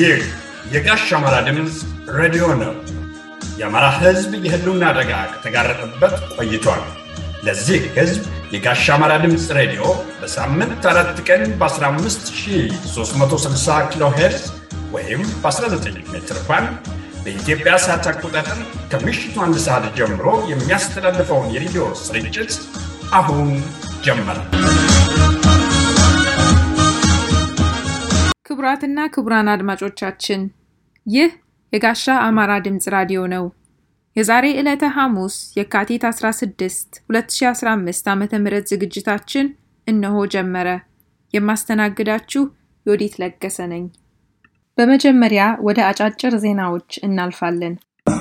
ይህ የጋሽ አማራ ድምፅ ሬዲዮ ነው። የአማራ ሕዝብ የህልውና አደጋ ከተጋረጠበት ቆይቷል። ለዚህ ሕዝብ የጋሽ አማራ ድምፅ ሬዲዮ በሳምንት አራት ቀን በ15360 ኪሎ ሄርዝ ወይም በ19 ሜትር ባንድ በኢትዮጵያ ሰዓት አቆጣጠር ከምሽቱ አንድ ሰዓት ጀምሮ የሚያስተላልፈውን የሬዲዮ ስርጭት አሁን ጀመረ። ክቡራትና ክቡራን አድማጮቻችን ይህ የጋሻ አማራ ድምፅ ራዲዮ ነው። የዛሬ ዕለተ ሐሙስ የካቲት 16 2015 ዓ ም ዝግጅታችን እነሆ ጀመረ። የማስተናግዳችሁ ዮዲት ለገሰ ነኝ። በመጀመሪያ ወደ አጫጭር ዜናዎች እናልፋለን።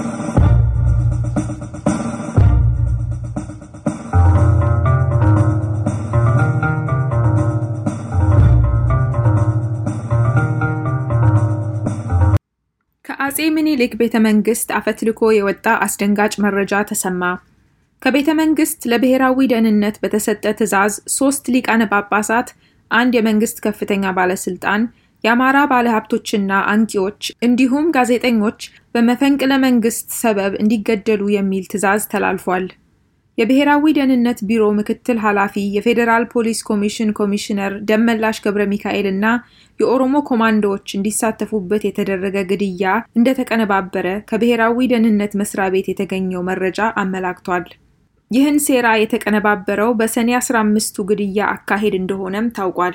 ከአጼ ምኒልክ ቤተ መንግስት አፈትልኮ የወጣ አስደንጋጭ መረጃ ተሰማ። ከቤተ መንግስት ለብሔራዊ ደህንነት በተሰጠ ትዕዛዝ ሶስት ሊቃነ ጳጳሳት፣ አንድ የመንግስት ከፍተኛ ባለስልጣን፣ የአማራ ባለሀብቶችና አንቂዎች እንዲሁም ጋዜጠኞች በመፈንቅለ መንግስት ሰበብ እንዲገደሉ የሚል ትዕዛዝ ተላልፏል። የብሔራዊ ደህንነት ቢሮ ምክትል ኃላፊ የፌዴራል ፖሊስ ኮሚሽን ኮሚሽነር ደመላሽ ገብረ ሚካኤል እና የኦሮሞ ኮማንዶዎች እንዲሳተፉበት የተደረገ ግድያ እንደተቀነባበረ ከብሔራዊ ደህንነት መስሪያ ቤት የተገኘው መረጃ አመላክቷል። ይህን ሴራ የተቀነባበረው በሰኔ 15ቱ ግድያ አካሄድ እንደሆነም ታውቋል።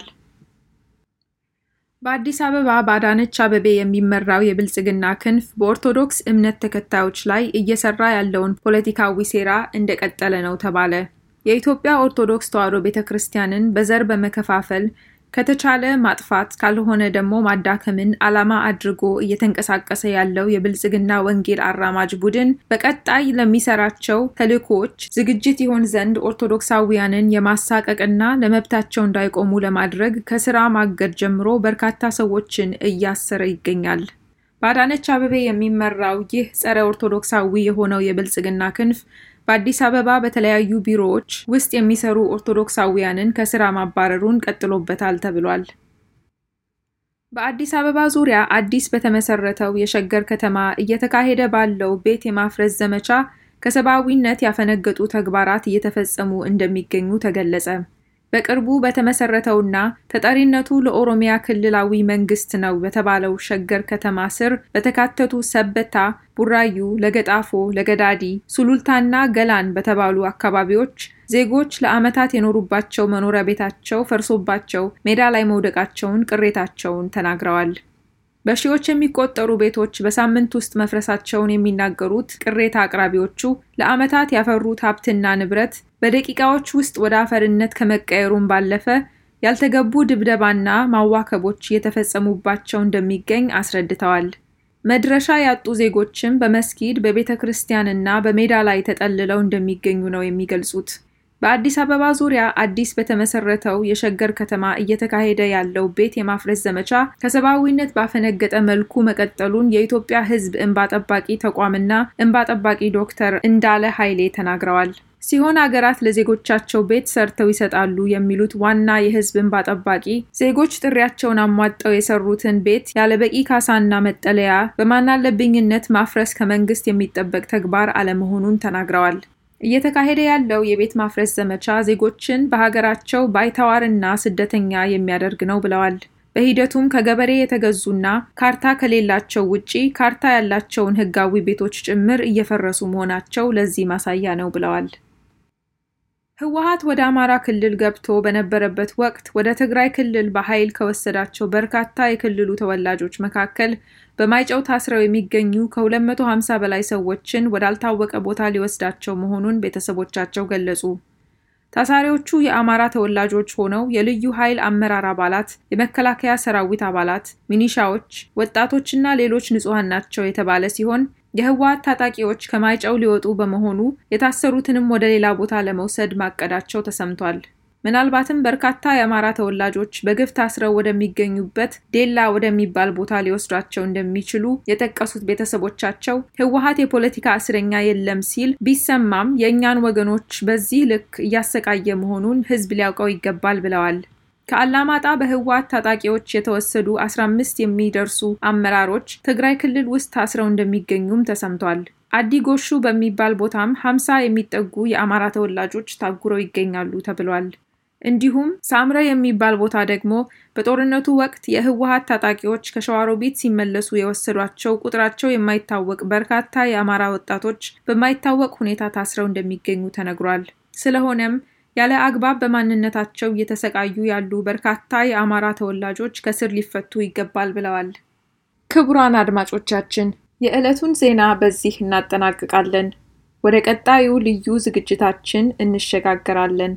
በአዲስ አበባ በአዳነች አበቤ የሚመራው የብልጽግና ክንፍ በኦርቶዶክስ እምነት ተከታዮች ላይ እየሰራ ያለውን ፖለቲካዊ ሴራ እንደቀጠለ ነው ተባለ። የኢትዮጵያ ኦርቶዶክስ ተዋሕዶ ቤተ ክርስቲያንን በዘር በመከፋፈል ከተቻለ ማጥፋት ካልሆነ ደግሞ ማዳከምን ዓላማ አድርጎ እየተንቀሳቀሰ ያለው የብልጽግና ወንጌል አራማጅ ቡድን በቀጣይ ለሚሰራቸው ተልዕኮዎች ዝግጅት ይሆን ዘንድ ኦርቶዶክሳውያንን የማሳቀቅና ለመብታቸው እንዳይቆሙ ለማድረግ ከስራ ማገድ ጀምሮ በርካታ ሰዎችን እያሰረ ይገኛል። በአዳነች አበቤ የሚመራው ይህ ጸረ ኦርቶዶክሳዊ የሆነው የብልጽግና ክንፍ በአዲስ አበባ በተለያዩ ቢሮዎች ውስጥ የሚሰሩ ኦርቶዶክሳውያንን ከስራ ማባረሩን ቀጥሎበታል ተብሏል። በአዲስ አበባ ዙሪያ አዲስ በተመሰረተው የሸገር ከተማ እየተካሄደ ባለው ቤት የማፍረስ ዘመቻ ከሰብአዊነት ያፈነገጡ ተግባራት እየተፈጸሙ እንደሚገኙ ተገለጸ። በቅርቡ በተመሰረተውና ተጠሪነቱ ለኦሮሚያ ክልላዊ መንግስት ነው በተባለው ሸገር ከተማ ስር በተካተቱ ሰበታ፣ ቡራዩ፣ ለገጣፎ፣ ለገዳዲ፣ ሱሉልታና ገላን በተባሉ አካባቢዎች ዜጎች ለዓመታት የኖሩባቸው መኖሪያ ቤታቸው ፈርሶባቸው ሜዳ ላይ መውደቃቸውን ቅሬታቸውን ተናግረዋል። በሺዎች የሚቆጠሩ ቤቶች በሳምንት ውስጥ መፍረሳቸውን የሚናገሩት ቅሬታ አቅራቢዎቹ ለዓመታት ያፈሩት ሀብትና ንብረት በደቂቃዎች ውስጥ ወደ አፈርነት ከመቀየሩም ባለፈ ያልተገቡ ድብደባና ማዋከቦች እየተፈጸሙባቸው እንደሚገኝ አስረድተዋል። መድረሻ ያጡ ዜጎችም በመስጊድ በቤተ ክርስቲያንና በሜዳ ላይ ተጠልለው እንደሚገኙ ነው የሚገልጹት። በአዲስ አበባ ዙሪያ አዲስ በተመሰረተው የሸገር ከተማ እየተካሄደ ያለው ቤት የማፍረስ ዘመቻ ከሰብአዊነት ባፈነገጠ መልኩ መቀጠሉን የኢትዮጵያ ሕዝብ እንባ ጠባቂ ተቋምና እንባ ጠባቂ ዶክተር እንዳለ ኃይሌ ተናግረዋል። ሲሆን አገራት ለዜጎቻቸው ቤት ሰርተው ይሰጣሉ የሚሉት ዋና የሕዝብ እንባ ጠባቂ ዜጎች ጥሪያቸውን አሟጠው የሰሩትን ቤት ያለበቂ ካሳና መጠለያ በማናለብኝነት ማፍረስ ከመንግስት የሚጠበቅ ተግባር አለመሆኑን ተናግረዋል። እየተካሄደ ያለው የቤት ማፍረስ ዘመቻ ዜጎችን በሀገራቸው ባይተዋርና ስደተኛ የሚያደርግ ነው ብለዋል። በሂደቱም ከገበሬ የተገዙና ካርታ ከሌላቸው ውጪ ካርታ ያላቸውን ህጋዊ ቤቶች ጭምር እየፈረሱ መሆናቸው ለዚህ ማሳያ ነው ብለዋል። ህወሓት ወደ አማራ ክልል ገብቶ በነበረበት ወቅት ወደ ትግራይ ክልል በኃይል ከወሰዳቸው በርካታ የክልሉ ተወላጆች መካከል በማይጨው ታስረው የሚገኙ ከ250 በላይ ሰዎችን ወዳልታወቀ ቦታ ሊወስዳቸው መሆኑን ቤተሰቦቻቸው ገለጹ። ታሳሪዎቹ የአማራ ተወላጆች ሆነው የልዩ ኃይል አመራር አባላት፣ የመከላከያ ሰራዊት አባላት፣ ሚኒሻዎች፣ ወጣቶችና ሌሎች ንጹሐን ናቸው የተባለ ሲሆን የህወሓት ታጣቂዎች ከማይጨው ሊወጡ በመሆኑ የታሰሩትንም ወደ ሌላ ቦታ ለመውሰድ ማቀዳቸው ተሰምቷል። ምናልባትም በርካታ የአማራ ተወላጆች በግፍ ታስረው ወደሚገኙበት ዴላ ወደሚባል ቦታ ሊወስዷቸው እንደሚችሉ የጠቀሱት ቤተሰቦቻቸው ህወሓት የፖለቲካ እስረኛ የለም ሲል ቢሰማም የእኛን ወገኖች በዚህ ልክ እያሰቃየ መሆኑን ህዝብ ሊያውቀው ይገባል ብለዋል። ከአላማጣ በህወሓት ታጣቂዎች የተወሰዱ 15 የሚደርሱ አመራሮች ትግራይ ክልል ውስጥ ታስረው እንደሚገኙም ተሰምቷል። አዲ ጎሹ በሚባል ቦታም 50 የሚጠጉ የአማራ ተወላጆች ታጉረው ይገኛሉ ተብሏል። እንዲሁም ሳምረ የሚባል ቦታ ደግሞ በጦርነቱ ወቅት የህወሓት ታጣቂዎች ከሸዋሮቢት ሲመለሱ የወሰዷቸው ቁጥራቸው የማይታወቅ በርካታ የአማራ ወጣቶች በማይታወቅ ሁኔታ ታስረው እንደሚገኙ ተነግሯል። ስለሆነም ያለ አግባብ በማንነታቸው እየተሰቃዩ ያሉ በርካታ የአማራ ተወላጆች ከስር ሊፈቱ ይገባል ብለዋል። ክቡራን አድማጮቻችን የዕለቱን ዜና በዚህ እናጠናቅቃለን። ወደ ቀጣዩ ልዩ ዝግጅታችን እንሸጋገራለን።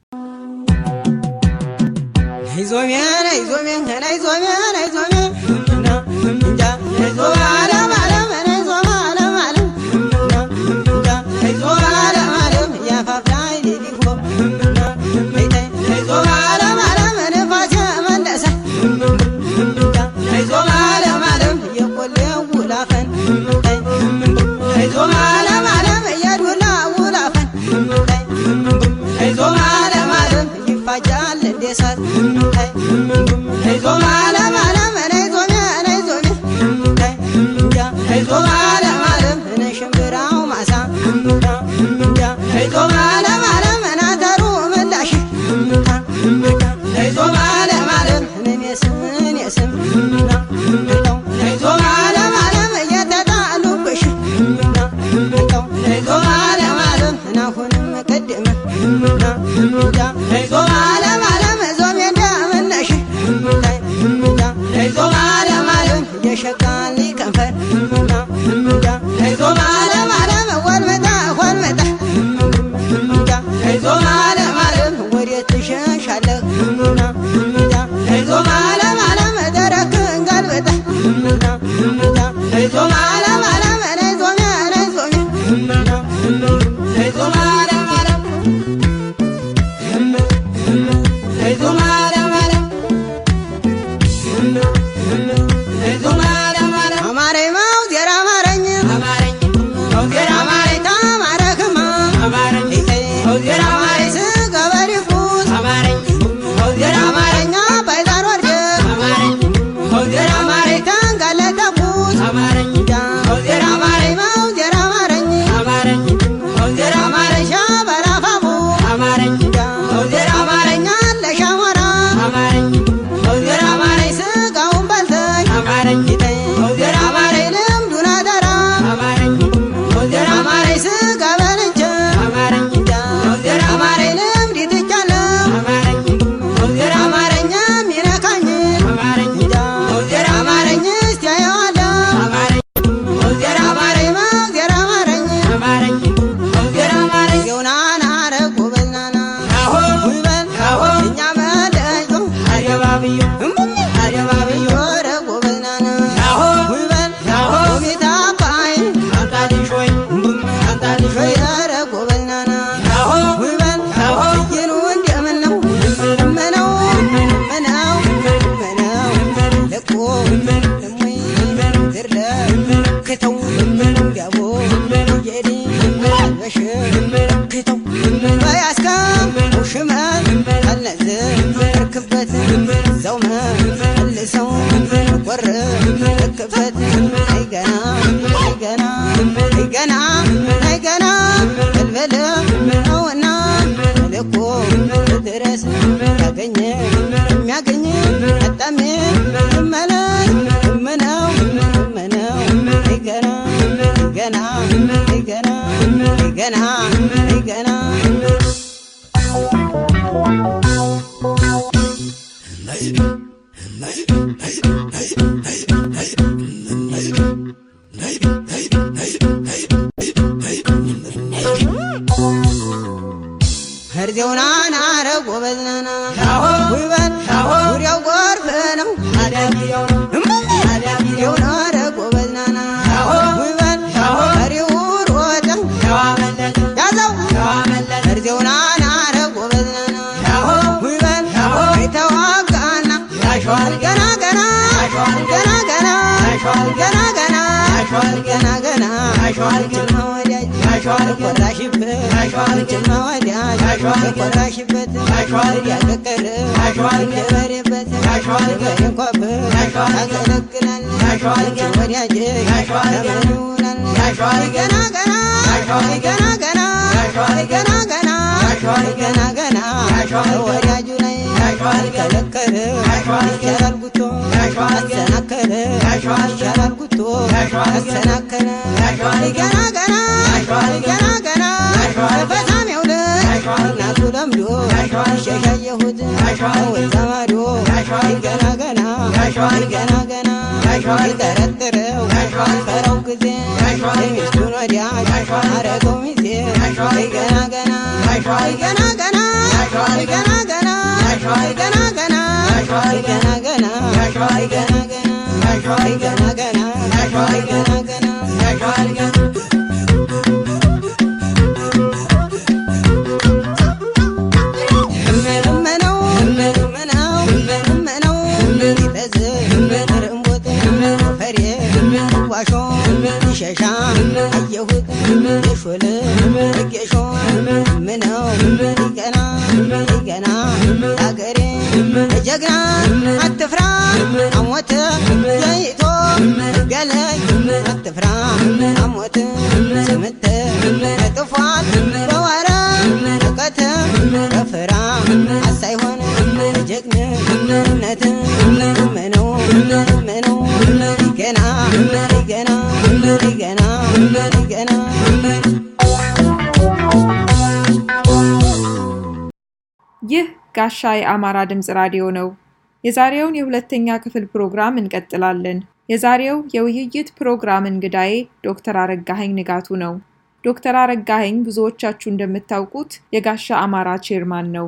ርዜውናና ረጎበዝናና ውበት ዙሪያው ጎርፍ ነው ሬውና ረጎበዝናና ውበት ፈሪው ሮጠ ያዘው ርዜውናና ረጎበዝናና ውበት የተዋጋና ገና ገና ገና ገና ገና ገና ገና ገና ጅማ ወዳጅ የኮራሽበት ጅማ ወዳጅ የኮራሽበት ያቀቀረ የበሬበት የበሬ እንኳበት ያገለግላል ወዳጅ ለምን ይውላል ገና ገና ገና ገና ገና ገና ገና ገና ወዳጁ ላይ ከለከለ ይቻላል ጉቶ አሰናከለ ይቻላል ጉቶ አሰናከለ ገና ገና ገና ገና በፈሳሜው ልጅ እናቱ ለምዶ ሸሻየሁት ወዛ ማዶ ገና ገና ገና ገና ይጠረጥረው ፈረው ጊዜ ሚስቱን ወዲያጅ አረገው ሚዜ ገና ገና ገና ገና ገና ገና ገና ገና ገና ገና ገና ገና ገና ገና ገና እመነው እመነው እመነው ይፈዝ ርምቦት ፈሬ ዋሾ ይሸሻ አየሁት የሾለ ጌሾ ምነው ይገና ይገና አገሬ ጀግና አትፍራ አሞት ዘይቶ ገለይ አትፍራ አሞት ስምት ጥፏል በዋረ እውቀት በፍራ አሳይሆን ጀግንነት ምነው ምነው ገና ገና ገና ገና ይህ ጋሻ የአማራ ድምፅ ራዲዮ ነው። የዛሬውን የሁለተኛ ክፍል ፕሮግራም እንቀጥላለን። የዛሬው የውይይት ፕሮግራም እንግዳዬ ዶክተር አረጋኸኝ ንጋቱ ነው። ዶክተር አረጋኸኝ ብዙዎቻችሁ እንደምታውቁት የጋሻ አማራ ቼርማን ነው።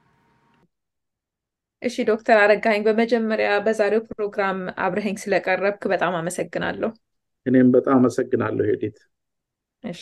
እሺ ዶክተር አረጋኸኝ በመጀመሪያ በዛሬው ፕሮግራም አብረኸኝ ስለቀረብክ በጣም አመሰግናለሁ። እኔም በጣም አመሰግናለሁ ሄዲት። እሺ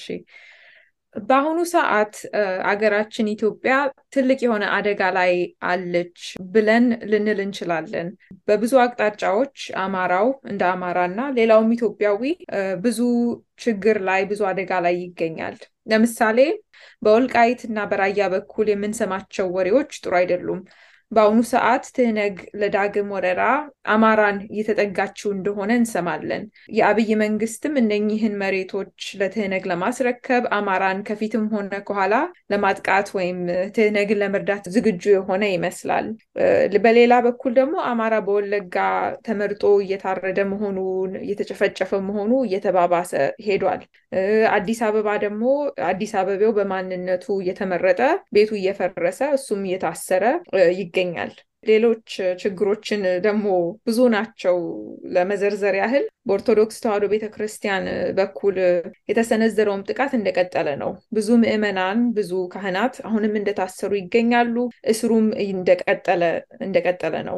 በአሁኑ ሰዓት አገራችን ኢትዮጵያ ትልቅ የሆነ አደጋ ላይ አለች ብለን ልንል እንችላለን። በብዙ አቅጣጫዎች አማራው እንደ አማራ እና ሌላውም ኢትዮጵያዊ ብዙ ችግር ላይ ብዙ አደጋ ላይ ይገኛል። ለምሳሌ በወልቃይት እና በራያ በኩል የምንሰማቸው ወሬዎች ጥሩ አይደሉም። በአሁኑ ሰዓት ትህነግ ለዳግም ወረራ አማራን እየተጠጋችው እንደሆነ እንሰማለን። የአብይ መንግስትም እነኚህን መሬቶች ለትህነግ ለማስረከብ አማራን ከፊትም ሆነ ከኋላ ለማጥቃት ወይም ትህነግን ለመርዳት ዝግጁ የሆነ ይመስላል። በሌላ በኩል ደግሞ አማራ በወለጋ ተመርጦ እየታረደ መሆኑን እየተጨፈጨፈ መሆኑ እየተባባሰ ሄዷል። አዲስ አበባ ደግሞ አዲስ አበቤው በማንነቱ እየተመረጠ ቤቱ እየፈረሰ እሱም እየታሰረ ይገኛል። ሌሎች ችግሮችን ደግሞ ብዙ ናቸው። ለመዘርዘር ያህል በኦርቶዶክስ ተዋሕዶ ቤተ ክርስቲያን በኩል የተሰነዘረውም ጥቃት እንደቀጠለ ነው። ብዙ ምዕመናን፣ ብዙ ካህናት አሁንም እንደታሰሩ ይገኛሉ። እስሩም እንደቀጠለ እንደቀጠለ ነው።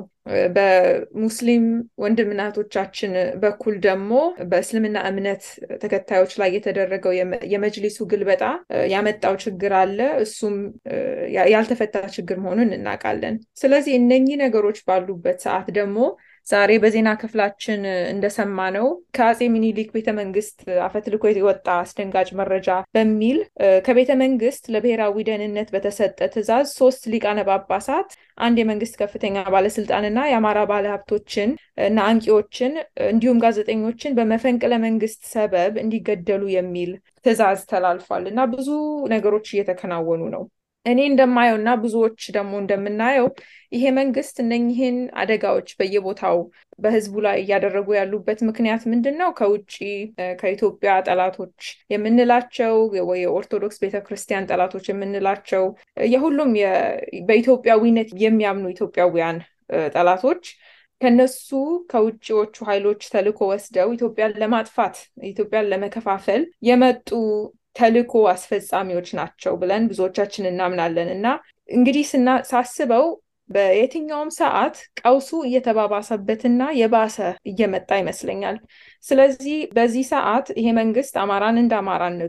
በሙስሊም ወንድምናቶቻችን በኩል ደግሞ በእስልምና እምነት ተከታዮች ላይ የተደረገው የመጅሊሱ ግልበጣ ያመጣው ችግር አለ። እሱም ያልተፈታ ችግር መሆኑን እናውቃለን። ስለዚህ እነኚህ ነገሮች ባሉበት ሰዓት ደግሞ ዛሬ በዜና ክፍላችን እንደሰማነው ከአፄ ሚኒሊክ ቤተ መንግስት አፈትልኮ የወጣ አስደንጋጭ መረጃ በሚል ከቤተ መንግስት ለብሔራዊ ደህንነት በተሰጠ ትዕዛዝ ሶስት ሊቃነ ጳጳሳት፣ አንድ የመንግስት ከፍተኛ ባለስልጣንና የአማራ ባለሀብቶችን እና አንቂዎችን እንዲሁም ጋዜጠኞችን በመፈንቅለ መንግስት ሰበብ እንዲገደሉ የሚል ትዕዛዝ ተላልፏል እና ብዙ ነገሮች እየተከናወኑ ነው። እኔ እንደማየው እና ብዙዎች ደግሞ እንደምናየው ይሄ መንግስት እነኝህን አደጋዎች በየቦታው በህዝቡ ላይ እያደረጉ ያሉበት ምክንያት ምንድን ነው? ከውጭ ከኢትዮጵያ ጠላቶች የምንላቸው ወይ የኦርቶዶክስ ቤተክርስቲያን ጠላቶች የምንላቸው የሁሉም በኢትዮጵያዊነት የሚያምኑ ኢትዮጵያውያን ጠላቶች ከነሱ ከውጭዎቹ ኃይሎች ተልዕኮ ወስደው ኢትዮጵያን ለማጥፋት ኢትዮጵያን ለመከፋፈል የመጡ ተልዕኮ አስፈጻሚዎች ናቸው ብለን ብዙዎቻችን እናምናለን እና እንግዲህ ሳስበው በየትኛውም ሰዓት ቀውሱ እየተባባሰበትና የባሰ እየመጣ ይመስለኛል። ስለዚህ በዚህ ሰዓት ይሄ መንግስት አማራን እንደ አማራነቱ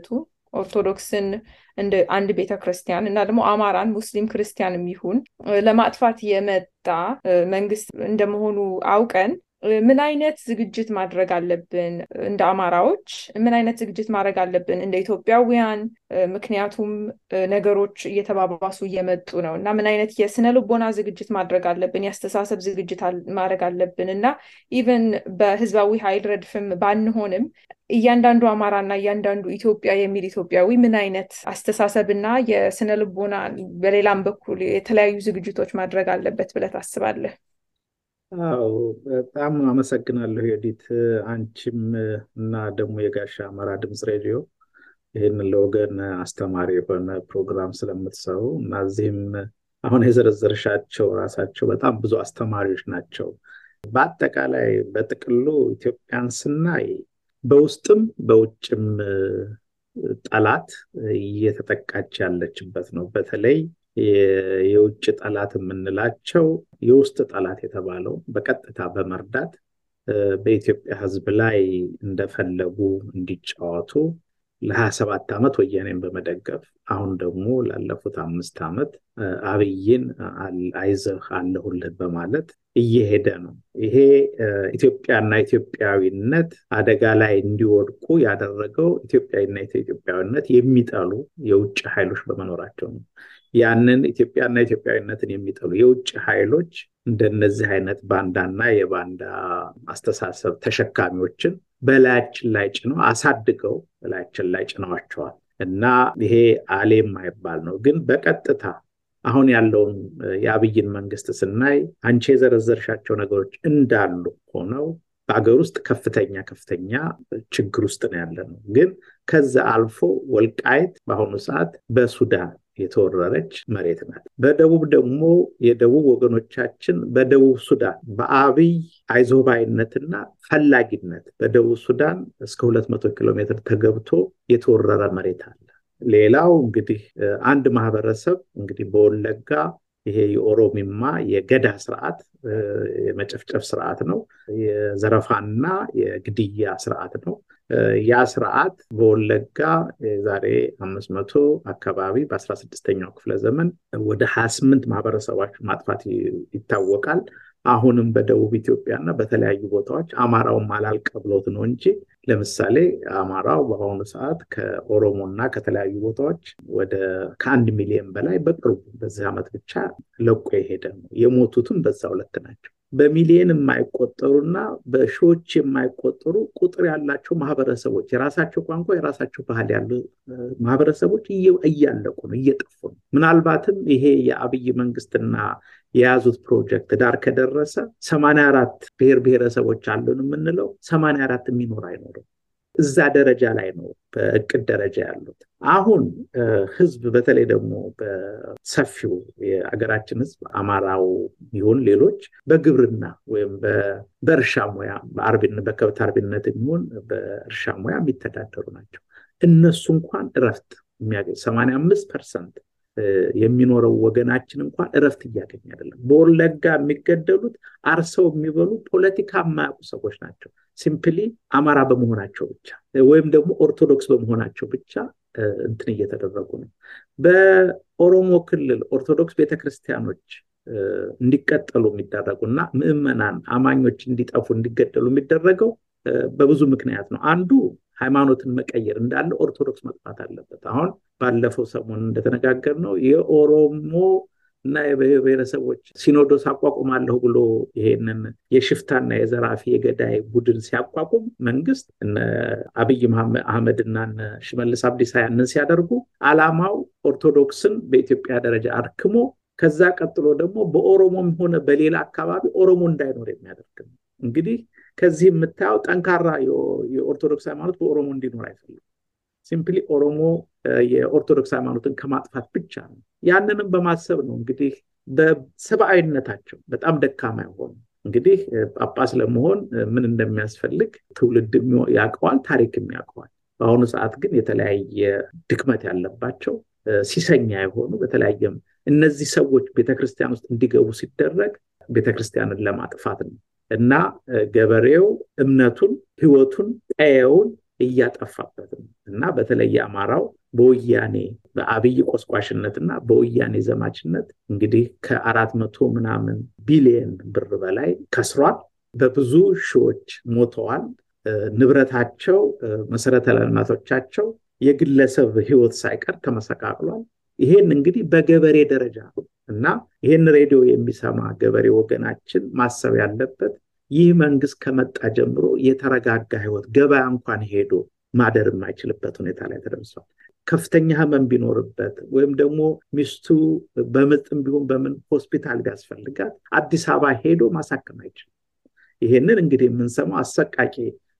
ኦርቶዶክስን እንደ አንድ ቤተ ክርስቲያን እና ደግሞ አማራን ሙስሊም ክርስቲያንም ይሁን ለማጥፋት የመጣ መንግስት እንደመሆኑ አውቀን ምን አይነት ዝግጅት ማድረግ አለብን? እንደ አማራዎች ምን አይነት ዝግጅት ማድረግ አለብን እንደ ኢትዮጵያውያን? ምክንያቱም ነገሮች እየተባባሱ እየመጡ ነው እና ምን አይነት የስነ ልቦና ዝግጅት ማድረግ አለብን? የአስተሳሰብ ዝግጅት ማድረግ አለብን እና ኢቨን በህዝባዊ ኃይል ረድፍም ባንሆንም እያንዳንዱ አማራ እና እያንዳንዱ ኢትዮጵያ የሚል ኢትዮጵያዊ ምን አይነት አስተሳሰብና የስነ ልቦና በሌላም በኩል የተለያዩ ዝግጅቶች ማድረግ አለበት ብለህ ታስባለህ? አዎ በጣም አመሰግናለሁ ዮዲት። አንቺም እና ደግሞ የጋሻ አማራ ድምፅ ሬዲዮ ይህንን ለወገን አስተማሪ የሆነ ፕሮግራም ስለምትሰሩ እና እዚህም አሁን የዘረዘርሻቸው ራሳቸው በጣም ብዙ አስተማሪዎች ናቸው። በአጠቃላይ በጥቅሉ ኢትዮጵያን ስናይ በውስጥም በውጭም ጠላት እየተጠቃች ያለችበት ነው። በተለይ የውጭ ጠላት የምንላቸው የውስጥ ጠላት የተባለው በቀጥታ በመርዳት በኢትዮጵያ ሕዝብ ላይ እንደፈለጉ እንዲጫወቱ ለሀያ ሰባት ዓመት ወያኔን በመደገፍ አሁን ደግሞ ላለፉት አምስት ዓመት አብይን አይዞህ አለሁልህ በማለት እየሄደ ነው። ይሄ ኢትዮጵያና ኢትዮጵያዊነት አደጋ ላይ እንዲወድቁ ያደረገው ኢትዮጵያዊና ኢትዮጵያዊነት የሚጠሉ የውጭ ኃይሎች በመኖራቸው ነው። ያንን ኢትዮጵያና ኢትዮጵያዊነትን የሚጠሉ የውጭ ኃይሎች እንደነዚህ አይነት ባንዳና የባንዳ አስተሳሰብ ተሸካሚዎችን በላያችን ላይ ጭነው አሳድገው በላያችን ላይ ጭነዋቸዋል እና ይሄ አሌ የማይባል ነው። ግን በቀጥታ አሁን ያለውን የአብይን መንግስት ስናይ አንቺ የዘረዘርሻቸው ነገሮች እንዳሉ ሆነው በሀገር ውስጥ ከፍተኛ ከፍተኛ ችግር ውስጥ ነው ያለ ነው። ግን ከዛ አልፎ ወልቃይት በአሁኑ ሰዓት በሱዳን የተወረረች መሬት ናት። በደቡብ ደግሞ የደቡብ ወገኖቻችን በደቡብ ሱዳን በአብይ አይዞባይነትና ፈላጊነት በደቡብ ሱዳን እስከ 200 ኪሎ ሜትር ተገብቶ የተወረረ መሬት አለ። ሌላው እንግዲህ አንድ ማህበረሰብ እንግዲህ በወለጋ ይሄ የኦሮሚማ የገዳ ስርዓት የመጨፍጨፍ ስርዓት ነው። የዘረፋና የግድያ ስርዓት ነው። ያ ስርዓት በወለጋ የዛሬ አምስት መቶ አካባቢ በአስራ ስድስተኛው ክፍለ ዘመን ወደ ሀያ ስምንት ማህበረሰቦች ማጥፋት ይታወቃል። አሁንም በደቡብ ኢትዮጵያ እና በተለያዩ ቦታዎች አማራውን አላልቀ ብሎት ነው እንጂ ለምሳሌ አማራው በአሁኑ ሰዓት ከኦሮሞ እና ከተለያዩ ቦታዎች ወደ ከአንድ ሚሊዮን በላይ በቅርቡ በዚህ ዓመት ብቻ ለቆ የሄደ ነው። የሞቱትም በዛ ሁለት ናቸው። በሚሊዮን የማይቆጠሩና በሺዎች የማይቆጠሩ ቁጥር ያላቸው ማህበረሰቦች የራሳቸው ቋንቋ የራሳቸው ባህል ያሉ ማህበረሰቦች እያለቁ ነው፣ እየጠፉ ነው። ምናልባትም ይሄ የአብይ መንግስትና የያዙት ፕሮጀክት ዳር ከደረሰ ሰማንያ አራት ብሔር ብሔረሰቦች አሉን የምንለው ሰማንያ አራት የሚኖር አይኖርም። እዛ ደረጃ ላይ ነው በእቅድ ደረጃ ያሉት። አሁን ህዝብ በተለይ ደግሞ በሰፊው የሀገራችን ህዝብ አማራው ይሁን ሌሎች በግብርና ወይም በእርሻ ሙያ በከብት አርቢነት የሚሆን በእርሻ ሙያ የሚተዳደሩ ናቸው። እነሱ እንኳን እረፍት የሚያገኝ ሰማንያ አምስት ፐርሰንት የሚኖረው ወገናችን እንኳን እረፍት እያገኝ አይደለም። በወለጋ የሚገደሉት አርሰው የሚበሉ ፖለቲካ የማያውቁ ሰዎች ናቸው። ሲምፕሊ አማራ በመሆናቸው ብቻ ወይም ደግሞ ኦርቶዶክስ በመሆናቸው ብቻ እንትን እየተደረጉ ነው። በኦሮሞ ክልል ኦርቶዶክስ ቤተክርስቲያኖች እንዲቀጠሉ የሚደረጉ እና ምዕመናን አማኞች እንዲጠፉ እንዲገደሉ የሚደረገው በብዙ ምክንያት ነው። አንዱ ሃይማኖትን መቀየር እንዳለ ኦርቶዶክስ መጥፋት አለበት። አሁን ባለፈው ሰሞን እንደተነጋገር ነው የኦሮሞ እና የብሔር ብሔረሰቦች ሲኖዶስ አቋቁማለሁ ብሎ ይሄንን የሽፍታና የዘራፊ የገዳይ ቡድን ሲያቋቁም መንግስት እነ አብይ አህመድና ሽመልስ አብዲሳ ያንን ሲያደርጉ አላማው ኦርቶዶክስን በኢትዮጵያ ደረጃ አድክሞ ከዛ ቀጥሎ ደግሞ በኦሮሞም ሆነ በሌላ አካባቢ ኦሮሞ እንዳይኖር የሚያደርግ ነው። እንግዲህ ከዚህ የምታየው ጠንካራ የኦርቶዶክስ ሃይማኖት በኦሮሞ እንዲኖር አይፈልግም። ሲምፕሊ ኦሮሞ የኦርቶዶክስ ሃይማኖትን ከማጥፋት ብቻ ነው። ያንንም በማሰብ ነው እንግዲህ በሰብአዊነታቸው በጣም ደካማ የሆኑ እንግዲህ ጳጳስ ለመሆን ምን እንደሚያስፈልግ ትውልድ ያውቀዋል፣ ታሪክም ያውቀዋል። በአሁኑ ሰዓት ግን የተለያየ ድክመት ያለባቸው ሲሰኛ የሆኑ በተለያየም እነዚህ ሰዎች ቤተክርስቲያን ውስጥ እንዲገቡ ሲደረግ ቤተክርስቲያንን ለማጥፋት ነው እና ገበሬው እምነቱን፣ ህይወቱን፣ ቀየውን እያጠፋበት ነው እና በተለይ አማራው በወያኔ በአብይ ቆስቋሽነት እና በወያኔ ዘማችነት እንግዲህ ከአራት መቶ ምናምን ቢሊየን ብር በላይ ከስሯል። በብዙ ሺዎች ሞተዋል። ንብረታቸው፣ መሰረተ ልማቶቻቸው፣ የግለሰብ ህይወት ሳይቀር ተመሰቃቅሏል። ይሄን እንግዲህ በገበሬ ደረጃ እና ይህን ሬዲዮ የሚሰማ ገበሬ ወገናችን ማሰብ ያለበት ይህ መንግስት ከመጣ ጀምሮ የተረጋጋ ህይወት ገበያ እንኳን ሄዶ ማደር የማይችልበት ሁኔታ ላይ ተደርሷል። ከፍተኛ ህመም ቢኖርበት ወይም ደግሞ ሚስቱ በምጥም ቢሆን በምን ሆስፒታል ቢያስፈልጋት አዲስ አበባ ሄዶ ማሳከም አይችልም። ይሄንን እንግዲህ የምንሰማው አሰቃቂ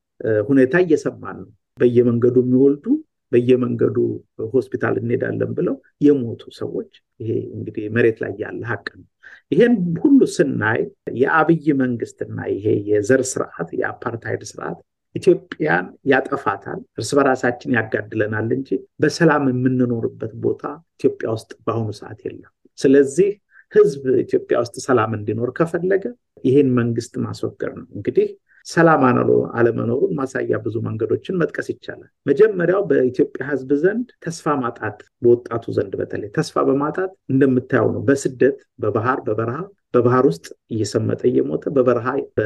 ሁኔታ እየሰማን ነው። በየመንገዱ የሚወልዱ በየመንገዱ ሆስፒታል እንሄዳለን ብለው የሞቱ ሰዎች ይሄ እንግዲህ መሬት ላይ ያለ ሀቅ ነው። ይሄን ሁሉ ስናይ የአብይ መንግስትና ይሄ የዘር ስርዓት የአፓርታይድ ስርዓት ኢትዮጵያን ያጠፋታል፣ እርስ በራሳችን ያጋድለናል እንጂ በሰላም የምንኖርበት ቦታ ኢትዮጵያ ውስጥ በአሁኑ ሰዓት የለም። ስለዚህ ህዝብ ኢትዮጵያ ውስጥ ሰላም እንዲኖር ከፈለገ ይህን መንግስት ማስወገድ ነው። እንግዲህ ሰላም አለመኖሩን ማሳያ ብዙ መንገዶችን መጥቀስ ይቻላል። መጀመሪያው በኢትዮጵያ ህዝብ ዘንድ ተስፋ ማጣት፣ በወጣቱ ዘንድ በተለይ ተስፋ በማጣት እንደምታየው ነው። በስደት በባህር በበረሃ በባህር ውስጥ እየሰመጠ እየሞተ በበረሃ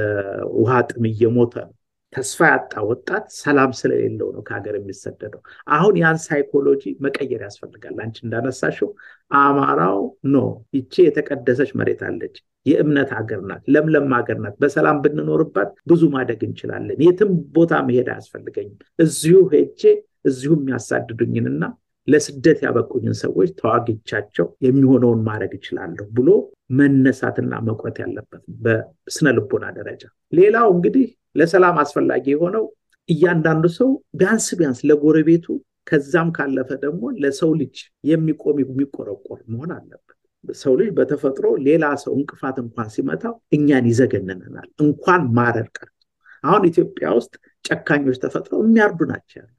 በውሃ ጥም እየሞተ ነው። ተስፋ ያጣ ወጣት ሰላም ስለሌለው ነው ከሀገር የሚሰደደው። አሁን ያን ሳይኮሎጂ መቀየር ያስፈልጋል። አንቺ እንዳነሳሽው አማራው ኖ ይቺ የተቀደሰች መሬት አለች፣ የእምነት ሀገር ናት፣ ለምለም ሀገር ናት። በሰላም ብንኖርባት ብዙ ማደግ እንችላለን። የትም ቦታ መሄድ አያስፈልገኝም። እዚሁ ሄጄ እዚሁ የሚያሳድዱኝንና ለስደት ያበቁኝን ሰዎች ተዋግቻቸው የሚሆነውን ማድረግ እችላለሁ ብሎ መነሳትና መቁረት ያለበት በስነ ልቦና ደረጃ። ሌላው እንግዲህ ለሰላም አስፈላጊ የሆነው እያንዳንዱ ሰው ቢያንስ ቢያንስ ለጎረቤቱ ከዛም ካለፈ ደግሞ ለሰው ልጅ የሚቆም የሚቆረቆር መሆን አለበት። ሰው ልጅ በተፈጥሮ ሌላ ሰው እንቅፋት እንኳን ሲመታው እኛን ይዘገንነናል፣ እንኳን ማረር ቀርቶ። አሁን ኢትዮጵያ ውስጥ ጨካኞች ተፈጥረው የሚያርዱ ናቸው ያሉት።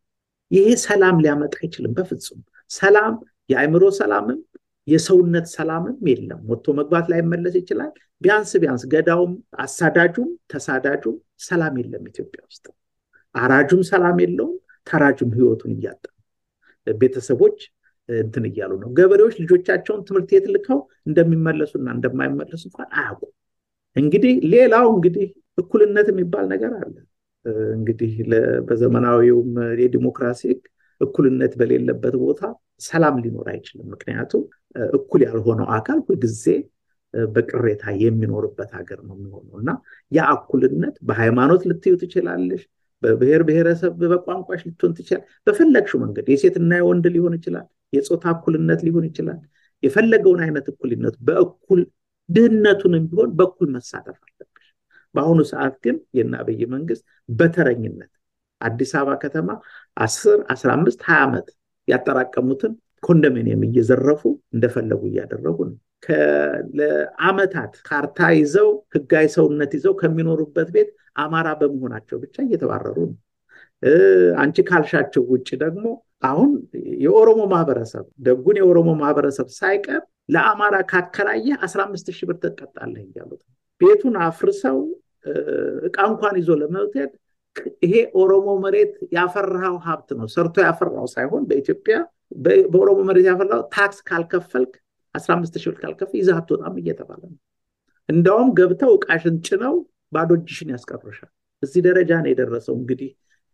ይሄ ሰላም ሊያመጣ አይችልም በፍጹም። ሰላም የአእምሮ ሰላምም የሰውነት ሰላምም የለም። ወጥቶ መግባት ላይ መለስ ይችላል። ቢያንስ ቢያንስ ገዳውም አሳዳጁም ተሳዳጁም ሰላም የለም ኢትዮጵያ ውስጥ። አራጁም ሰላም የለውም፣ ተራጁም ህይወቱን እያጣ ቤተሰቦች እንትን እያሉ ነው። ገበሬዎች ልጆቻቸውን ትምህርት ቤት ልከው እንደሚመለሱና እንደማይመለሱ እንኳን አያውቁም። እንግዲህ ሌላው እንግዲህ እኩልነት የሚባል ነገር አለ። እንግዲህ በዘመናዊውም የዲሞክራሲ ህግ እኩልነት በሌለበት ቦታ ሰላም ሊኖር አይችልም። ምክንያቱም እኩል ያልሆነው አካል ሁልጊዜ በቅሬታ የሚኖርበት ሀገር ነው የሚሆነው እና ያ እኩልነት በሃይማኖት ልትዩ ትችላለሽ፣ በብሔር ብሔረሰብ በቋንቋሽ ልትሆን ትችላል። በፈለግሽው መንገድ የሴትና የወንድ ሊሆን ይችላል፣ የፆታ እኩልነት ሊሆን ይችላል። የፈለገውን አይነት እኩልነት በእኩል ድህነቱንም ቢሆን በእኩል መሳተፍ አለብሽ። በአሁኑ ሰዓት ግን የእነ አብይ መንግስት በተረኝነት አዲስ አበባ ከተማ አስር አስራ አምስት ሀያ ዓመት ያጠራቀሙትን ኮንዶሚኒየም እየዘረፉ እንደፈለጉ እያደረጉ ነው። ለአመታት ካርታ ይዘው ህጋዊ ሰውነት ይዘው ከሚኖሩበት ቤት አማራ በመሆናቸው ብቻ እየተባረሩ ነው። አንቺ ካልሻቸው ውጭ ደግሞ አሁን የኦሮሞ ማህበረሰብ ደጉን የኦሮሞ ማህበረሰብ ሳይቀር ለአማራ ካከራየ አስራ አምስት ሺህ ብር ትቀጣለህ እያሉት ቤቱን አፍርሰው እቃ እንኳን ይዞ ለመውሰድ ይሄ ኦሮሞ መሬት ያፈራው ሀብት ነው። ሰርቶ ያፈራው ሳይሆን በኢትዮጵያ በኦሮሞ መሬት ያፈራው ታክስ ካልከፈልክ አስራ አምስት ሺህ ብር ካልከፍል ይዘህ አትወጣም እየተባለ ነው። እንዳውም ገብተው እቃሽን ጭነው ባዶ እጅሽን ያስቀርሻል። እዚህ ደረጃ ነው የደረሰው እንግዲህ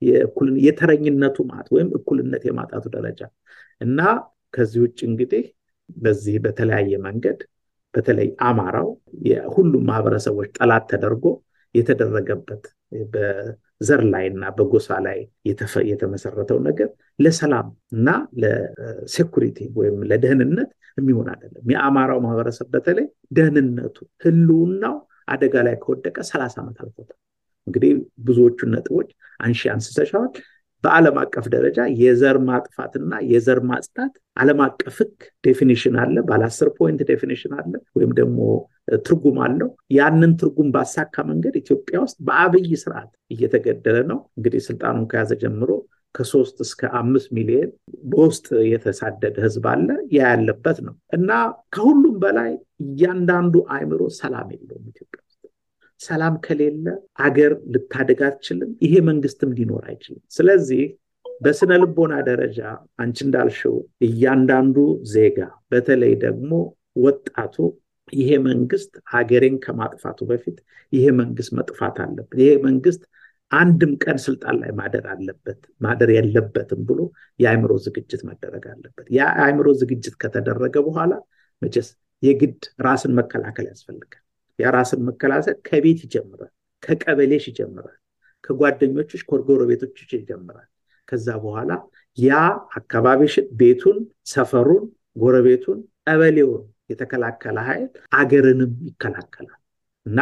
የተረኝነቱ ማት ወይም እኩልነት የማጣቱ ደረጃ እና ከዚህ ውጭ እንግዲህ በዚህ በተለያየ መንገድ በተለይ አማራው የሁሉም ማህበረሰቦች ጠላት ተደርጎ የተደረገበት በዘር ላይ እና በጎሳ ላይ የተመሰረተው ነገር ለሰላም እና ለሴኩሪቲ ወይም ለደህንነት የሚሆን አይደለም። የአማራው ማህበረሰብ በተለይ ደህንነቱ ህልውናው አደጋ ላይ ከወደቀ ሰላሳ ዓመት አልፎታል። እንግዲህ ብዙዎቹን ነጥቦች አንሺ አንስተሻዋል። በዓለም አቀፍ ደረጃ የዘር ማጥፋትና የዘር ማጽዳት ዓለም አቀፍ ህግ ዴፊኒሽን አለ። ባለ አስር ፖይንት ዴፊኒሽን አለ ወይም ደግሞ ትርጉም አለው። ያንን ትርጉም ባሳካ መንገድ ኢትዮጵያ ውስጥ በአብይ ስርዓት እየተገደለ ነው። እንግዲህ ስልጣኑን ከያዘ ጀምሮ ከሶስት እስከ አምስት ሚሊዮን በውስጥ የተሳደደ ህዝብ አለ። ያ ያለበት ነው እና ከሁሉም በላይ እያንዳንዱ አእምሮ ሰላም የለውም ኢትዮጵያ ውስጥ። ሰላም ከሌለ አገር ልታደግ አትችልም። ይሄ መንግስትም ሊኖር አይችልም። ስለዚህ በስነ ልቦና ደረጃ አንቺ እንዳልሽው እያንዳንዱ ዜጋ በተለይ ደግሞ ወጣቱ ይሄ መንግስት ሀገሬን ከማጥፋቱ በፊት ይሄ መንግስት መጥፋት አለበት፣ ይሄ መንግስት አንድም ቀን ስልጣን ላይ ማደር አለበት ማደር የለበትም ብሎ የአእምሮ ዝግጅት መደረግ አለበት። ያ የአእምሮ ዝግጅት ከተደረገ በኋላ መቼስ የግድ ራስን መከላከል ያስፈልጋል። ያ ራስን መከላከል ከቤት ይጀምራል፣ ከቀበሌሽ ይጀምራል፣ ከጓደኞችሽ ከጎረቤቶችሽ ይጀምራል። ከዛ በኋላ ያ አካባቢሽን፣ ቤቱን፣ ሰፈሩን፣ ጎረቤቱን፣ ቀበሌውን የተከላከለ ኃይል አገርንም ይከላከላል እና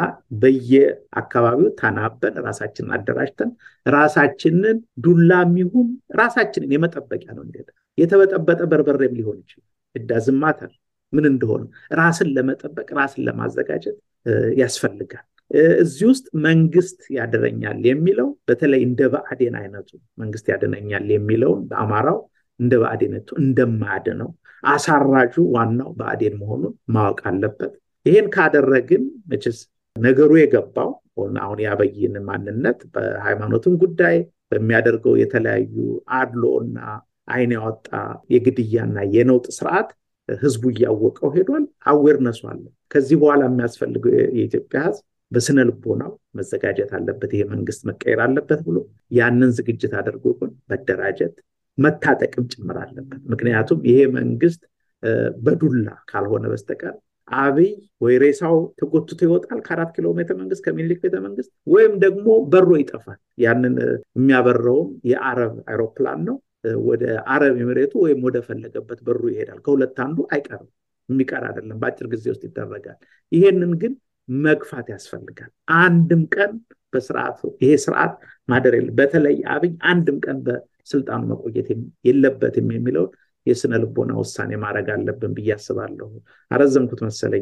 በየአካባቢው ተናበን ራሳችንን አደራጅተን ራሳችንን ዱላም ይሁን ራሳችንን የመጠበቂያ ነው። እንደ የተበጠበጠ በርበሬም ሊሆን ይችላል። እዳዝማታል ምን እንደሆነ ራስን ለመጠበቅ ራስን ለማዘጋጀት ያስፈልጋል። እዚህ ውስጥ መንግስት ያድነኛል የሚለው በተለይ እንደ ብአዴን አይነቱ መንግስት ያድነኛል የሚለውን በአማራው እንደ ብአዴነቱ እንደማያድነው አሳራጁ ዋናው ብአዴን መሆኑን ማወቅ አለበት። ይሄን ካደረግን መቼስ ነገሩ የገባው አሁን የአብይን ማንነት በሃይማኖትም ጉዳይ በሚያደርገው የተለያዩ አድሎ እና አይን ያወጣ የግድያና የነውጥ ስርዓት ህዝቡ እያወቀው ሄዷል። አዌርነሱ አለ። ከዚህ በኋላ የሚያስፈልገው የኢትዮጵያ ህዝብ በስነ ልቦናው መዘጋጀት አለበት። ይሄ መንግስት መቀየር አለበት ብሎ ያንን ዝግጅት አድርጎ ግን መደራጀት መታጠቅም ጭምር አለበት። ምክንያቱም ይሄ መንግስት በዱላ ካልሆነ በስተቀር አብይ ወይ ሬሳው ተጎትቶ ይወጣል ከአራት ኪሎ ቤተ መንግስት ከሚኒሊክ ቤተ መንግስት ወይም ደግሞ በሮ ይጠፋል። ያንን የሚያበረውም የአረብ አይሮፕላን ነው። ወደ አረብ ኤምሬቱ ወይም ወደ ፈለገበት በሩ ይሄዳል። ከሁለት አንዱ አይቀርም፣ የሚቀር አይደለም፣ በአጭር ጊዜ ውስጥ ይደረጋል። ይሄንን ግን መግፋት ያስፈልጋል። አንድም ቀን በስርዓቱ ይሄ ስርዓት ማደር የለ በተለይ አብይ አንድም ቀን በስልጣኑ መቆየት የለበትም የሚለውን የስነ ልቦና ውሳኔ ማድረግ አለብን ብዬ አስባለሁ። አረዘምኩት መሰለኝ።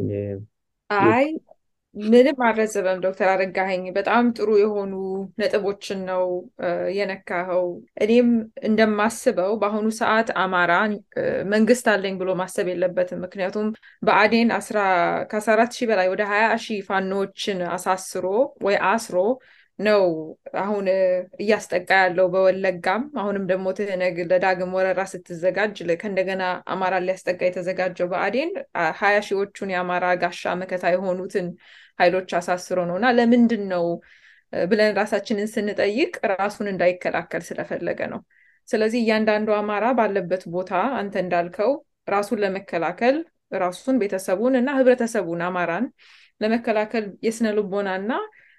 አይ ምንም አልረዘበም ዶክተር አረጋኸኝ በጣም ጥሩ የሆኑ ነጥቦችን ነው የነካኸው። እኔም እንደማስበው በአሁኑ ሰዓት አማራ መንግስት አለኝ ብሎ ማሰብ የለበትም። ምክንያቱም ብአዴን ከአስራ አራት ሺህ በላይ ወደ ሀያ ሺህ ፋኖዎችን አሳስሮ ወይ አስሮ ነው አሁን እያስጠቃ ያለው በወለጋም አሁንም ደግሞ ትህነግ ለዳግም ወረራ ስትዘጋጅ ከእንደገና አማራ ሊያስጠቃ የተዘጋጀው ብአዴን ሀያ ሺዎቹን የአማራ ጋሻ መከታ የሆኑትን ኃይሎች አሳስሮ ነው እና ለምንድን ነው ብለን ራሳችንን ስንጠይቅ ራሱን እንዳይከላከል ስለፈለገ ነው። ስለዚህ እያንዳንዱ አማራ ባለበት ቦታ አንተ እንዳልከው ራሱን ለመከላከል ራሱን ቤተሰቡን እና ህብረተሰቡን አማራን ለመከላከል የስነ ልቦና እና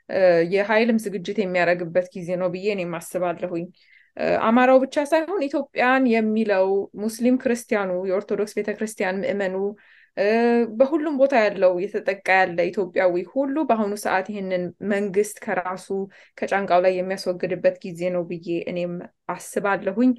የኃይልም ዝግጅት የሚያደርግበት ጊዜ ነው ብዬ እኔም አስባለሁኝ። አማራው ብቻ ሳይሆን ኢትዮጵያን የሚለው ሙስሊም ክርስቲያኑ፣ የኦርቶዶክስ ቤተክርስቲያን ምዕመኑ፣ በሁሉም ቦታ ያለው የተጠቃ ያለ ኢትዮጵያዊ ሁሉ በአሁኑ ሰዓት ይህንን መንግስት ከራሱ ከጫንቃው ላይ የሚያስወግድበት ጊዜ ነው ብዬ እኔም አስባለሁኝ።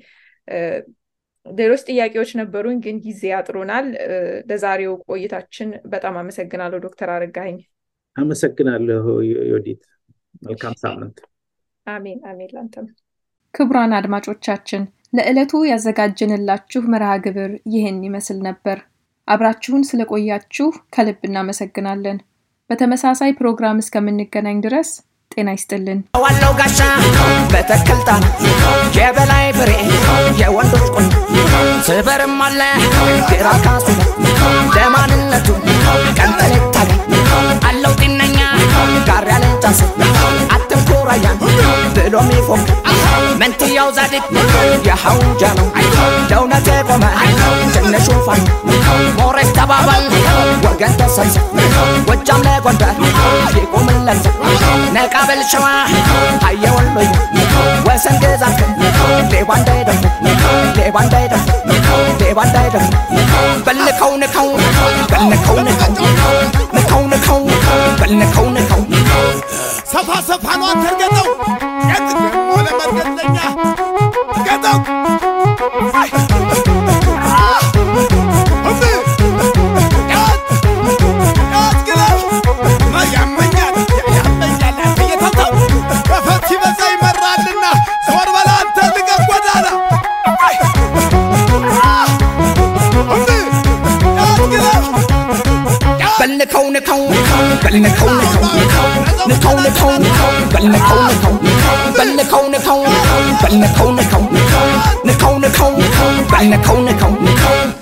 ሌሎች ጥያቄዎች ነበሩኝ፣ ግን ጊዜ ያጥሩናል። ለዛሬው ቆይታችን በጣም አመሰግናለሁ ዶክተር አረጋኸኝ። አመሰግናለሁ ዮዲት። መልካም ሳምንት። አሜን አሜን። ላንተም። ክቡራን አድማጮቻችን ለዕለቱ ያዘጋጀንላችሁ መርሃ ግብር ይህን ይመስል ነበር። አብራችሁን ስለቆያችሁ ከልብ እናመሰግናለን። በተመሳሳይ ፕሮግራም እስከምንገናኝ ድረስ ጤና ይስጥልን። ዋለው ጋሻ በተክልታ የበላይ ፍሬ የወንዶች ቁን ስበርም አለ ግራ ካሱ ለማንነቱ ቀንጠሌታለ አለው ጤነኛ ጋር ያለ ጫስ አትንኮራያን ብሎ ሚፎም መንትያው ዛድቅ የሐውጃ ነው ለእውነት የቆመ ትንሹ ፋን ሞሬት ተባባል ወገን ተሰብሰብ ጎጃም ለጎንደር ይቁምለት ነቃ በል ሸዋ አየ ወሎዬ ወሰን ግዛት ሌባ እንዳይደፍር ሌባ እንዳይደፍር ሌባ እንዳይደፍር በልከው ንከው በልከው ንከው ንከው ንከው በልከው ንከው ሰፋ ሰፋ ነው አንተርገጠው የት ደግሞ ለመርገጥለኛ ገጠው Yeah! በልነካው ነካው በልነካው ነካው ነካው ነካው በልነካው ነካው በልነካው ነካው በልነካው ነካው ነካው ነካው በልነካው ነካው